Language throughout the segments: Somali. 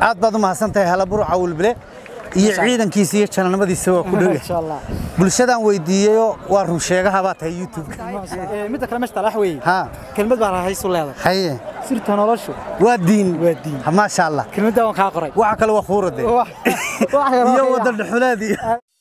aad baad u mahadsantahay halabur cawilbile iyo ciidankiisa iyo jananimadiisa waa ku dhow insha allah bulshadaan weydiiyeyo waa run sheegaha baa tahay youtube Ee, midda kale meesha talax weeye ha kelmad baa rahaysu leedahay haye sirta noloshu waa diin Waa diin. Ha, maasha allah kelmadda waan kaa qoray waxa kale waa khuurade Wax- wax yar oo iyo kale. wada dhuxuleed iyo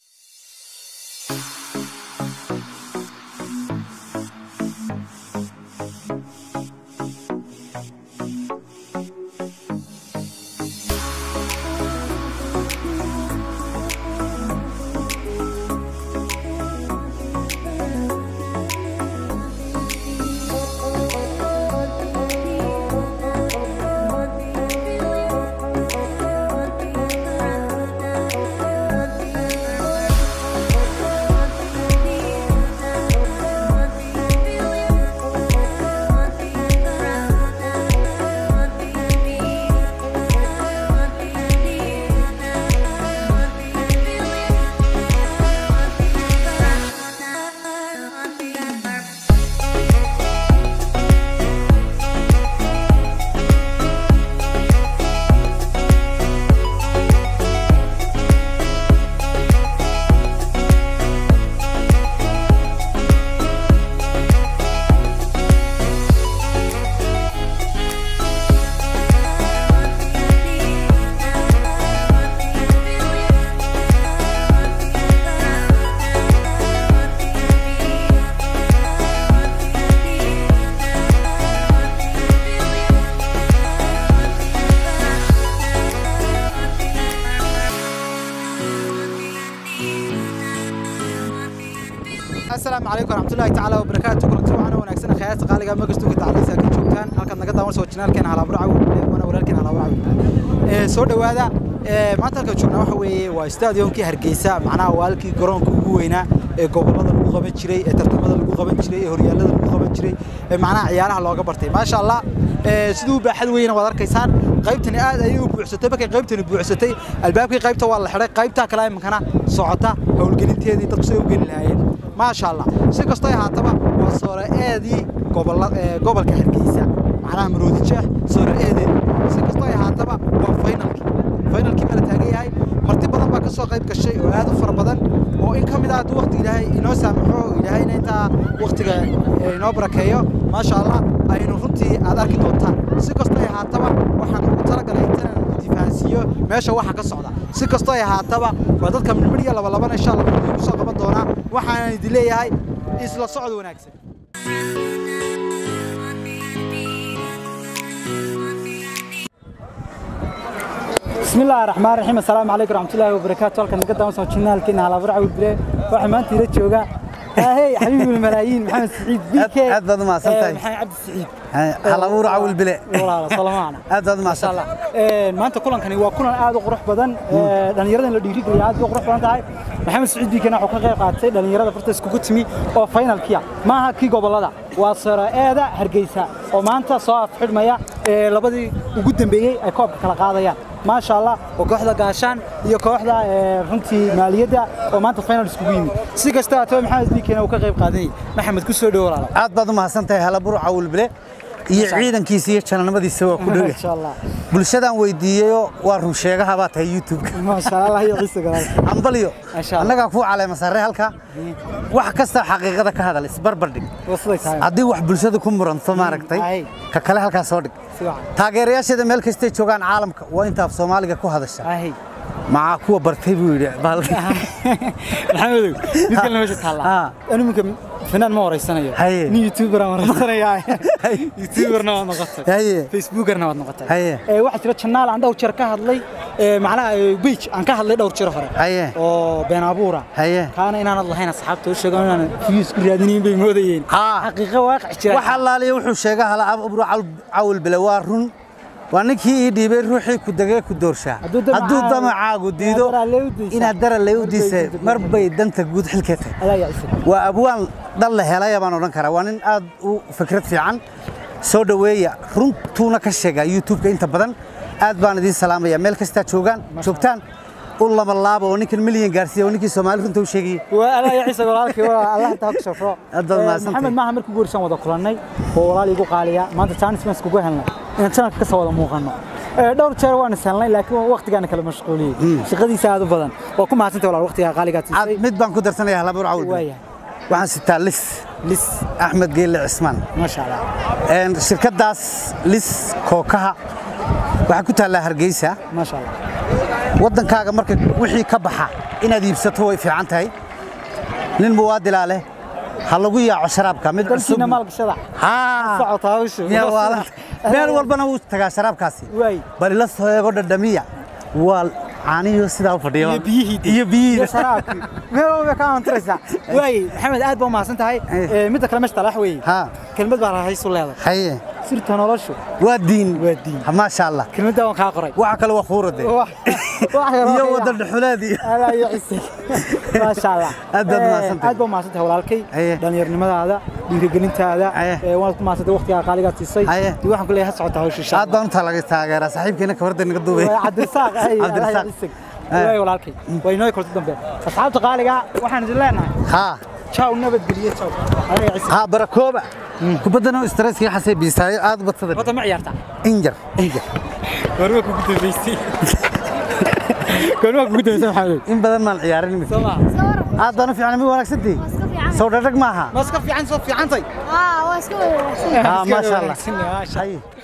asalaamu calaykum waraxmatullaahi tacaala wabarakaatu kulanti waxaana wanaagsan khayraadka qaaliga magastuuka tacliisa ka joogtaan halkaad naga daawan soo janaalkeena halaabur cawil wana walaalkeena halaabur cawil ee soo dhowaada ee maanta halka joognaa waxa weeye waa stadiumkii hargeysa macnaha waa halkii garoonka ugu weynaa ee gobolada lagu qaban jiray ee tartamada lagu qaban jiray ee horyaalada lagu qaban jiray ee macnaha ciyaaraha looga bartay maasha allah ee siduu baaxad weyna waad arkaysaan qaybtani aad ayay u buuxsatay markay qaybtani buuxsatay albaabkii qaybta waa la xidhay qaybtaa kale iminkana socota howlgelinteedii dadku say u geli lahaayeen maasha allah si kastoo ahaataba waa sooraeedii gobola- ee, gobolka hargeysa macnaha maroodi jeex sooraeedeedi si kastoo ahaataba waa faynalkii faynalkii baa la taagan yahay marti badan baa ka soo qayb gashay oo aad u fara badan oo in ka mid ah hadduu waqti ilaahay inoo saamaxo ilaahayna intaa waqtiga ee, inoo barakeeyo maasha allah aynu runtii aad arki doontaan si kastoo ahaataba waxaan ugu talagalay intaan difaansiiyo meesha waxa ka socda si kastoo ay ahaataba waa dadka midmidhiya labalabana insha allah ku soo qaban doonaa waxaan idin leeyahay isla socod wanaagsan بسم الله الرحمن الرحيم السلام عليكم ورحمة الله وبركاته halkan naga daawan soo jinaalkeena halaabur cawil bire waxa maanta ila jooga hey xabiibi malaayiin maxamed saciid bk Aad- aad baad u mahadsan tahay. maxamed cabdi saciid halabuur cawilbile walaalo salamaana aad baad u ما شاء mahadsan الله maanta kulankani waa kulan aad u qurux badan dhalinyaradan la dhiirigeliya aad bay u qurux badan tahay maxamed saciid biikana wuxuu ka qayb qaatay dhalinyarada farta iskugu timi oo finalkiya maaha kii gobolada waa saraeeda hargeysa oo maanta soo afxidhmaya ee labadii ugu dambeeyey ay koobka kala qaadayaan maasha allah oo kooxda gaashaan iyo kooxda ee, runtii maaliyadda oo maanta final iskugu yimid si kasta haataba maxamed biikana uu ka qayb qaadanayay maxamed ku soo dhowo walaalo aad baad u mahadsantahay halabur cawilbile iyo ciidankiisa iyo jananimadiisa waa ku dhow maasha allah bulshadaan weydiiyeyo waa run sheegaha baa tahay youtube maasha allah iyo ciise galaal ambalyo Masha Allah. annagaa kuu caleema sarre halka wax kasta xaqiiqada ka hadal isbarbardhig wasiday tahay haddii wax bulshada ku muranto maaragtay ay. ka kale halkaas soo dhig si wacan taageerayaasheeda meel kastay joogaan caalamka waa inta af soomaaliga ku hadasha ahay macaa kuwa bartay buu yidhi bahalka maxamedow mid kalena meesha Ah. taallaa anu minka fanaan ma horeysanayo Haye. nin youtuber aan horeysanayaa youtuberna waad noqotay Haye. facebookerna waad noqotay Haye. ee waxaa jira janaal aan dhowr jeer ka hadlay ee macnaha beach aan ka hadlay dhowr jeer hore Haye. oo been abuura Haye. kaana inaanad lahayn asxaabta u sheego inaan views ku raadinayn bay moodayeen Haa. xaqiiqo waaqic jira wax allaaliya wuxuu sheega hala abru cawil bile waa run waa ninkii ii dhiibay ruuxii ku degay ku doorshaa Hadduu damacaagu- hadduu damacaagu diido inaad daraa lee u diisaa. inaad dara lee u Mar bay diisay diiday. mar bay danta guud xilkee tahay adaa yaa isa waa abwaan dhal la helaya baan odhan karaa waa nin aad u fikrad fiican soo dhoweeya runtuuna ka sheega youtube-ka inta badan aad baan idiin salaamaya meel kastaa joogaan joogtaan u lama laaba oo ninkan milyan gaarsiiya oo ninkii soomaali runta u sheegayay waa adaa yaa ciise walaalkii waa allah taa ku shafro Aad baad mahadsantahay. maxamed maaha markii guursan wada kulannay oo walaal igu qaaliya maanta chance baan iskugu helnay inaan channelka ka soo wada muuqanno Ee, dhowr jeer waan isalnay laakiin waqtigaana kala mashquuliyey shaqadiisa aad u badan waa ku mahadsantay walaal waqtiga qaaligaad Aad- siisay mid baan ku darsanaya halabuur cawl waaya waxaan sitaa lis lis axmed geelle cismaan maasha allah Een, shirkaddaas lis kookaha waxaa ku taallaa hargeysa maasha allah waddankaaga marka wixii ka baxa inaad iibsato way fiican tahay nin muwaadilaa leh ha lagu yaaco sharaabka mid cusub dalkiina maalgashada haa socota hawshu miyaa waalan meel walbana wuu tagaa sharaabkaasi waay bal ila soo eego dhadhamiya waa caaniyo sidaa u fadhiya iyo biyihii iyo iyo biyihii sharaabkii meel walba ka antiraysaa waay maxamed aad baa u mahadsan tahay Eh. Ee, midda kale meesha talax weeye haa kelmad baa rahaysu leedahay haye sirta noloshu waa diin Waa diin. Ha, maasha allah kelmadda waan kaa qoray waxa kale waa khuurade Wax- wax yar oo iyo kale wadda ah. dhuxulaad iyo Adaa iyo cisay. Maasha Allah. Aad baad Eh, mahadsantahay. Aad baad mahadsantahay walaalkay. Haye. Dhallinyarnimadaada, dhiirigelintaada, Haye. eh, waad ku mahadsantahay waqtigaa qaaligaad siisay. Haye. Dee waxaan ku leeyahay ha socota hawsha insha aad baan u taalaga taageeraa saaxiibkeena kabarda naga duubay Allah. Waa Cabdirasaaq, ay, Cabdirasaaq. Adaa iyo cisay. Waay walaalkay. Waa inoo kulanta dambe. Asxaabta qaaliga waxaan idin leenahay. haa Ciao nabadgeliyo ciao. Adaa iyo cisay. haa barakooba kubaddana stresskii xasay biisaayo aad u badsada Wada ma ciyaarta. injar injar Goorma kugu dambeysay? Goorma kugu dambeysay Maxamed? in badan maan ciyaarin imika Soo ma? aad baan u fiicnay mi wanaagsantii iska fiican. soo dhadhag maaha Ma iska fiican soo fiicantay. Aa, waa iska wanaagsan. haa maasha allah Wanaagsan, maasha Allah. haye